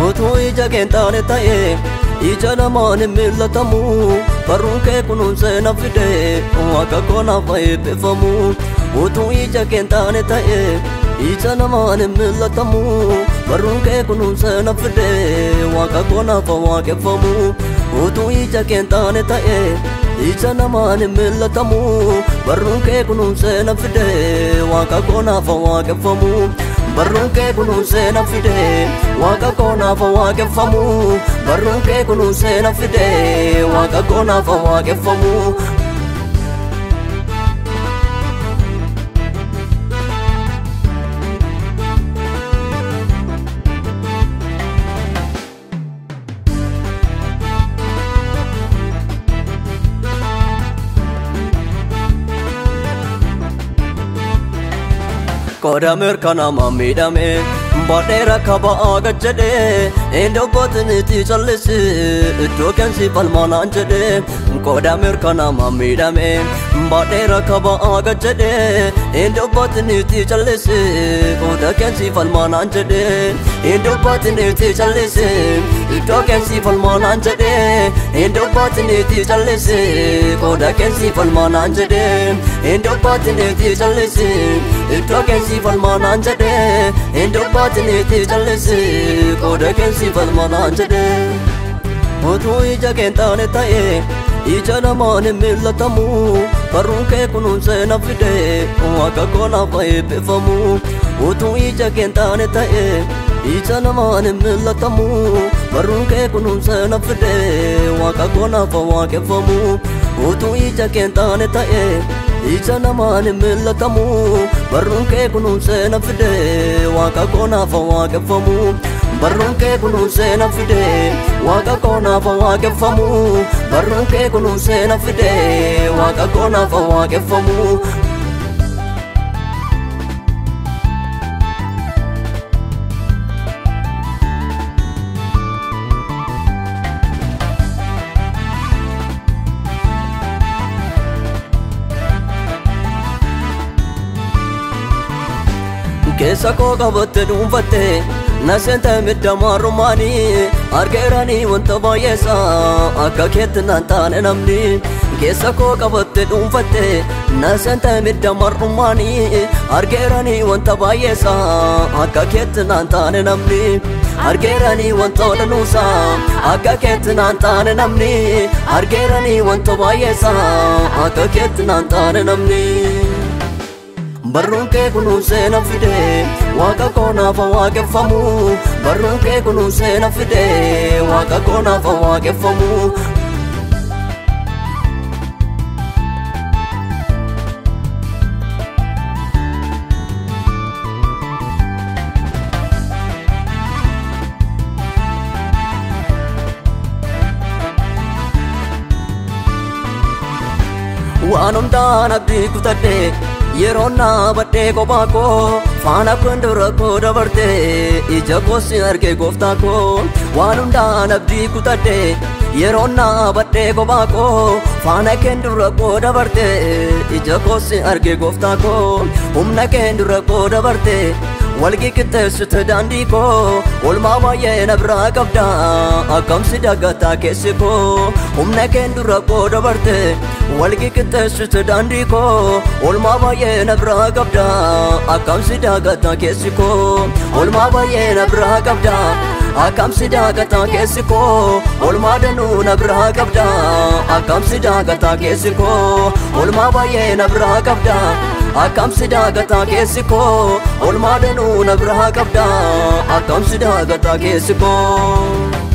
utuu ija keen taane ta'e ija namaan hin mil'atamu barruun kee kunuunsee na fide waaqa koo naaf eebbifamu utuu ija keen taane ta'e ija namaan hin mil'atamu barruun kee kunuunsee na fide waaqa koo naaf waaqeffamu utuu ija keen taane ta'e ija namaan hin mil'atamu barruun kee kunuunsee na fide waaqa koo naaf waaqeffamu barruun kee kunuunsee na fide waaqa koo naaf waaqeffamu barruun kee kunuunsee na fide waaqa koo naaf waaqeffamu Qoda mirkanaama miidhame Baadhee rakka ba'aa gad jedhe Eendobbotin itti callisi Iddoo keensi falmaanaan jedhe Qoda mirkanaama miidhame Baadhee rakka ba'aa gad jedhe Eendobbotin itti callisi Qoda keensi falmaanaan jedhe Eendobbotin itti callisi Iddoo keensi falmaanaan jedhe Eendobbotin itti callisi Qoda keensi falmaanaan jedhe Eendobbotin itti callisi Iddoo keensi falmaanaan jedhe Eendobbotin itti callisi Qoda keensi falmaanaan jedhe Utuu ija keen taane ta'e ija namaan hin mil'atamu barruun kee kunuunsee na fide waaqa koo naaf eebbifamu utuu ija keen taane ta'e ija namaan hin mil'atamu barruun kee kunuunsee na fide waaqa koo naaf waaqeffamu utuu ija keen taane ta'e ija namaan hin mil'atamu barruun kee kunuunsee na fide waaqa koo naaf waaqeffamu barruun kee kunuunsee na fide waaqa koo naaf waaqeffamu barruun kee kunuunsee na fide waaqa koo naaf waaqeffamu keessa koo qabatte dhuunfatte na seenta midhamaa rumaanii argeeranii wanta baay'eessa akka keetti naan taane namni keessa koo qabatte dhuunfatte na seenta midhamaa rumaanii argeeranii wanta baay'eessa akka keetti naan taane namni argeeranii wanta odanuusa akka keetti naan taane namni argeeranii wanta baay'eessa akka keetti naan taane namni. barruun kee kunuunsee na fide waaqa koo naaf waaqeffamu barruun kee kunuunsee na fide waaqa koo naaf waaqeffamu waan hundaan abdii kutadhe yeroo naa badhee kophaa koo faana kun dura koo dabarte ija koosi arge gooftaa koo waan hundaan abdii kutadhe yeroo naa badhee kophaa koo faana keen dura koo dabarte ija koosi arge gooftaa koo humna keen dura koo dabarte walgi qixxeessite daandii koo olmaa baay'ee na biraa qabda akkamsi dagataa keessi koo humna keen dura koo dabarte walgi qixxeessite daandii koo olmaa baay'ee na biraa qabda akkamsi dagataa keessi koo olmaa baay'ee na biraa qabda akkamsi dagataa keessi koo olmaa danuu na biraa qabda akkamsi dagataa keessi koo olmaa baay'ee na biraa qabda akkamsi dagataa keessi koo olmaa danuu na biraa qabda akkamsi dagataa keessi koo.